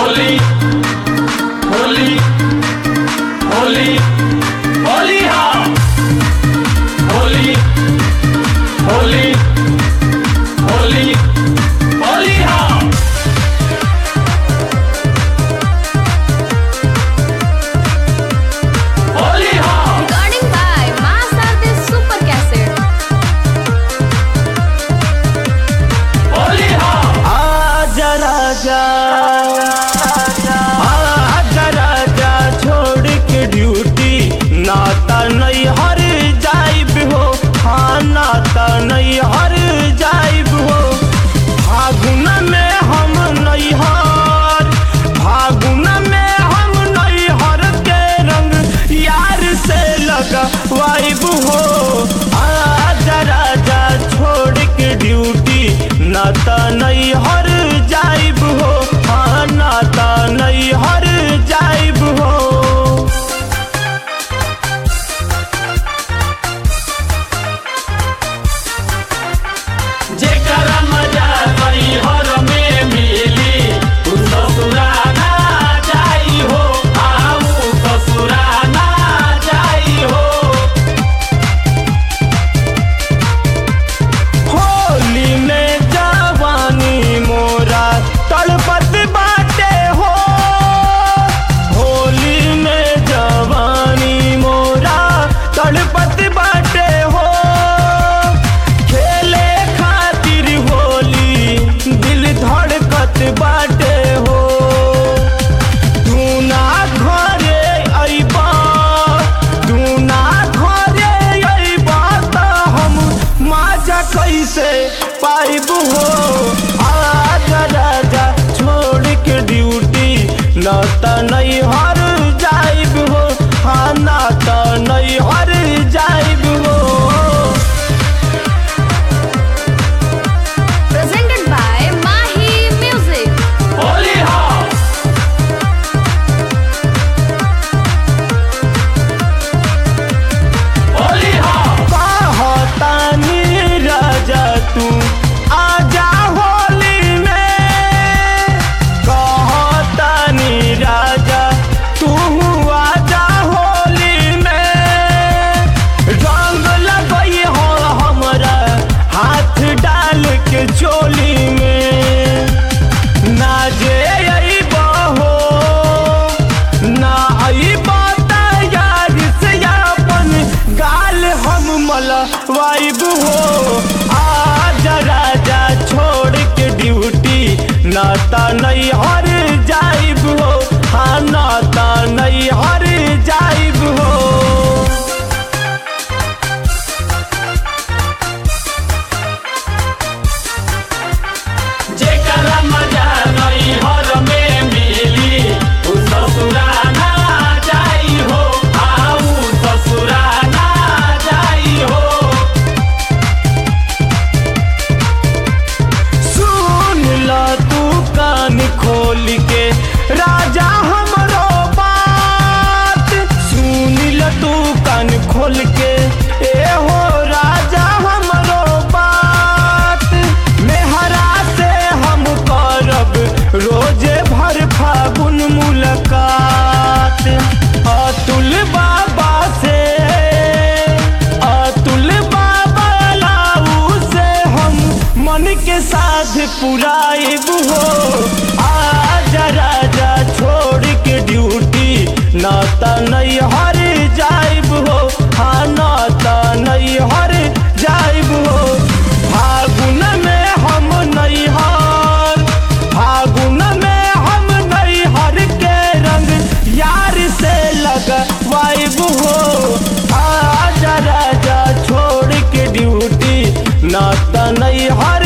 होली होली होली होली हाँ होली होली होली होली हाँ होली हाँ Recording by Mass Artist Super Cassette. Holi हाँ आजा राजा आजा राजा छोड़ के ड्यूटी नाता नहीं हर जाइब हो हाँ नाता नहीं हर जाइब हो फागुन में हम नहीं हर फागुन में हम नहीं हर के रंग यार से लगा वाइब हो आजा राजा छोड़ के ड्यूटी नाता नहीं हर जाइब हो हाँ नाता नहीं हर जाइब हो जेकरा मजा कहीं हर में मिली उ ससुराना जाई हो आऊ ससुराना जाई हो होली में जवानी मोरा तड़पत बाटे हो होली में जवानी मोरा तड़पत बाटे हो खेले खातिर होली दिल धड़कत बाटे हो तू ना घरे अइबा तू ना घरे अइबा त हम माजा कैसे पाइब हो आजा राजा छोड़ के ड्यूटी न त नहीं हर जाइब हो हाँ ना त नहीं हर जाइब हो Presented by Mahi Music. Holi हाँ होली हाँ कहतानी राजा तू आजा होली में कहतानी राजा तू आजा होली में रंग लगई हो हमरा हाथ डाल के चोली में ना जे अइबा हो ना अइबा त यार से अपन गाल हम मलवाइब हो आजा राजा छोड़ के ड्यूटी नाता नहीं हर जाइब हो हाँ नाता नहीं हर जाइब हो जेकरा मजा नहीं हर में मिली उ ससुराना जाई हो आऊ ससुराना जाई हो सुन ला तू कान खोल के राजा हमरो बात सुन ला तू कान खोल के ए हो राजा हमरो बात मेहरा से हम करब रोजे भर फागुन मुलाकात अतुल बाबा से अतुल बाबा लाऊ से हम मन के साथ पुराइब हो आजा राजा छोड़ के ड्यूटी नाता नहीं हर जाइब हो हाँ नाता नहीं हर जाइब हो फागुन में हम नहीं हार फागुन में हम नहीं हर के रंग यार से लगवाइब हो आजा राजा छोड़ के ड्यूटी नाता नहीं हर